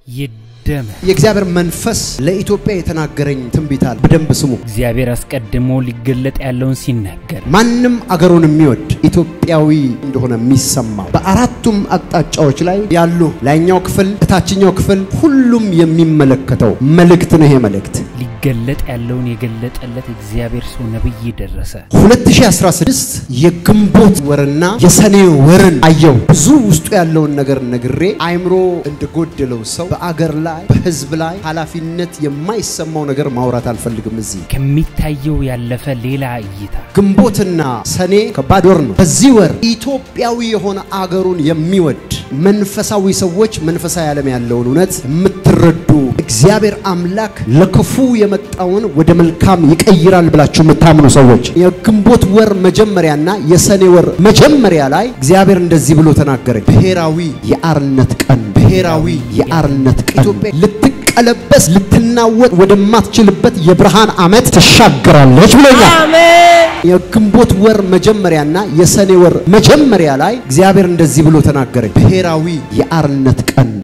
ይደመር። የእግዚአብሔር መንፈስ ለኢትዮጵያ የተናገረኝ ትንቢት አለ። በደንብ ስሙ። እግዚአብሔር አስቀድሞ ሊገለጥ ያለውን ሲናገር ማንም አገሩን የሚወድ ኢትዮጵያዊ እንደሆነ የሚሰማው በአራቱም አቅጣጫዎች ላይ ያሉ ላይኛው ክፍል፣ እታችኛው ክፍል ሁሉም የሚመለከተው መልእክት ነው። ይሄ መልእክት ሊገለጥ ያለውን የገለጠለት እግዚአብሔር ሰው ነብይ ደረሰ 2016 የግንቦት ወርና የሰኔ ወርን አየው። ብዙ ውስጡ ያለውን ነገር ነግሬ አይምሮ እንደጎደለው ሰው በአገር ላይ በሕዝብ ላይ ኃላፊነት የማይሰማው ነገር ማውራት አልፈልግም። እዚህ ከሚታየው ያለፈ ሌላ እይታ ግንቦትና ሰኔ ከባድ ወር ነው። በዚህ ወር ኢትዮጵያዊ የሆነ አገሩን የሚወድ መንፈሳዊ ሰዎች መንፈሳዊ ዓለም ያለውን እውነት የምትረዱ እግዚአብሔር አምላክ ለክፉ የመጣውን ወደ መልካም ይቀይራል ብላችሁ የምታምኑ ሰዎች የግንቦት ወር መጀመሪያና የሰኔ ወር መጀመሪያ ላይ እግዚአብሔር እንደዚህ ብሎ ተናገረኝ። ብሔራዊ የአርነት ቀን፣ ብሔራዊ የአርነት ቀን ኢትዮጵያ ልትቀለበስ ልትናወጥ ወደማትችልበት የብርሃን ዓመት ትሻገራለች ብሎኛል። የግንቦት ወር መጀመሪያና የሰኔ ወር መጀመሪያ ላይ እግዚአብሔር እንደዚህ ብሎ ተናገረኝ። ብሔራዊ የአርነት ቀን